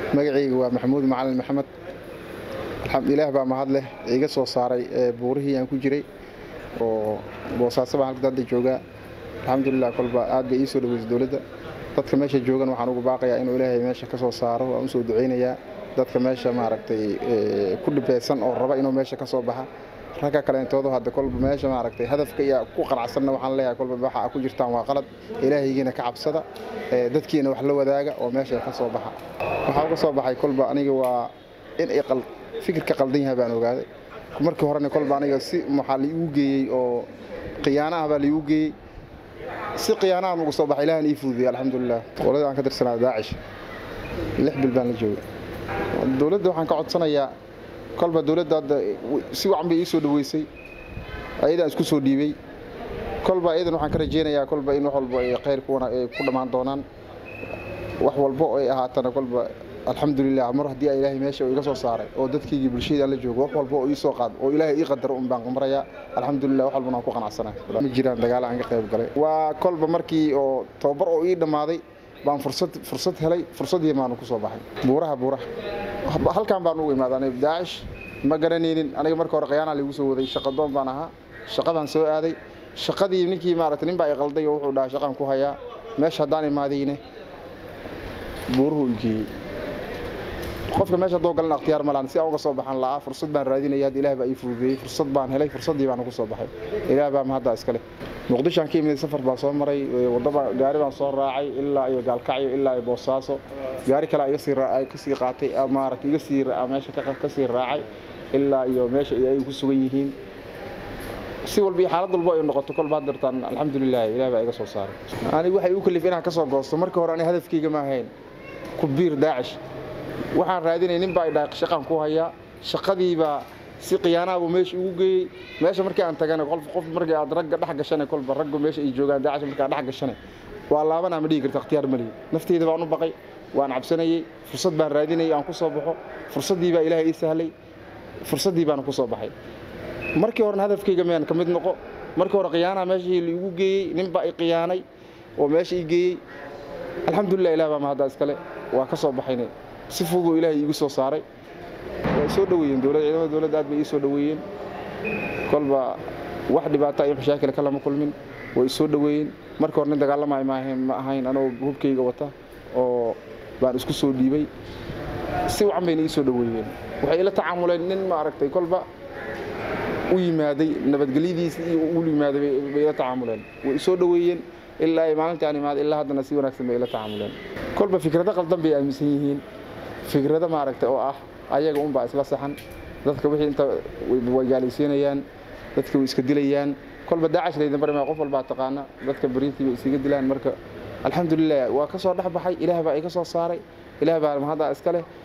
magacayga waa maxamuud macalin maxamed ilaah baa mahad leh iga soo saaray buurihii aan ku jiray oo boosaaso baan halka hadda joogaa alxamdulilah kolba aad bay ii soo dhaweysay dowladda dadka meesha joogan waxaan ugu baaqayaa inuu ilaahay meesha ka soo saaro waan u soo ducaynayaa dadka meesha maaragtay ku dhibeysan oo raba inuu meesha ka soo baxa ragga kaleentoodu hadda kolba meesha maaragtay hadafka iyo ku qanacsanna waxaan leeyahay kolba waxa aad ku jirtaan waa qalad ilaahaygiina ka cabsada dadkiina wax la wadaaga oo meesha ka soo baxa waxaa uga soo baxay kolba aniga waa in ay fikirka qaldan yahay baan ogaaday markii horena kolba aniga si maxaa laiigu geeyey oo khiyaana ah baa laiigu geeyey si khiyaanahan uga soo baxay ilahan ii fududiyay alxamdulilah qolada aan ka tirsanaa daacish lix bil baan la joogay dowladda waxaan ka codsanayaa kolba dowladda hadda si wacan bay ii soo dhaweysay ayadaan isku soo dhiibay kolba ayadan waxaan ka rajaynayaa kolba in wax walba ay khayr kuwana ay ku dhammaan doonaan wax walba oo ay ahaatana kolba alxamdulilah mar haddii ilaahay meesha iga soo saaray oo dadkaygii bulshadaan la joogo wax walba oo ii soo qaad oo ilaahay ii qadaro un baan qumarayaa alxamdulilah wax walbana waan ku qanacsanahay ma jiraan dagaal aan ka qayb galay waa kolba markii oo tababar oo ii dhammaaday baan fursad fursad helay fursaddii baanu ku soo baxay buuraha buuraha halkan baan ugu imaaday aniga daacish ma garanaynin aniga marka hore khiyaanaa lagu soo waday shaqadoon baan ahaa shaqadaan soo aaday shaqadii ninkii maaragtay nin baa i qalday oo wuxuu dhahaa shaqaan ku hayaa meesha haddaan imaadayne buuruhu igeeyey qofka meesha haddoo galan akhtiyaar malaan si aan uga soo baxan la'aa fursad baan raadinaya hadda ilaah baa ii fududeeyey fursad baan helay fursaddii baan ugu soo baxay ilaah baa mahadda iskale muqdishoaan ka imid safar baan soo maray wadaba gaari baan soo raacay ilaa iyo gaalkacyo ilaa iyo boosaaso gaari kale iga sii kasii qaatay maaragtay iga sii meesha ka sii raacay ilaa iyo meesha ay ku sugan yihiin si walba iyo xaalad walba ay noqoto kolba hadirtaan alxamdulilah ilaah baa iga soo saaray anigu waxay igu kalif inaan ka soo goosto markii hore aniga hadafkayga ma ahayn ku biir daacish waxaan raadinay nin baa idhaa shaqaan ku hayaa shaqadiibaa si khiyaanahabu meesha ugu geeyey meesha markii aan tagana qof qof markii aad ragga dhex gashane kolba raggu meesha ay joogaan daacish markaa dhex gashane waa laabanaa ma dhigi karta ikhtiyaar malihi nafteyda baan u baqay waan cabsanayey fursad baan raadinayay aan ku soo baxo fursaddii baa ilaahay ii sahlay fursaddii baana ku soo baxay markii horena hadafkayga meen ka mid noqo markii hore khiyaanaha meeshii laigu geeyey nin baa i khiyaanay oo meesha ii geeyey alxamdulilah ilah baa mahadda iskale waa ka soo baxayne si fududoo ilaahay iigu soo saaray way soo dhoweeyeen dowladda ciidamada dowladda aad bay ii soo dhoweeyeen kolba wax dhibaata iyo mashaakil kalama kulmin way soo dhoweeyeen marka hore nin dagaalamay ma ahayn anoo hubkayga wata oo baan isku soo dhiibay si wacan bayna ii soo dhoweeyeen waxay ila tacaamuleen nin maaragtay kolba u yimaaday nabadgelyadiisa iyo u yimaaday bay ila tacaamuleen way soo dhoweeyeen ilaa ay maalintii aan imaaday ilaa haddana si wanaagsan bay ila tacaamuleen kolba fikrado qaldan bay aaminsan yihiin fikrado maaragtay oo ah ayaga unbaa isla saxan dadka wixii inta way gaalaysiinayaan dadka way iska dilayaan kolba daacash laydan bari maa qof walbaa taqaana dadka bariintii bay isaga dilaan marka alxamdulilah waa ka soo dhex baxay ilaah baa iga soo saaray ilaah baa mahaddaa iska leh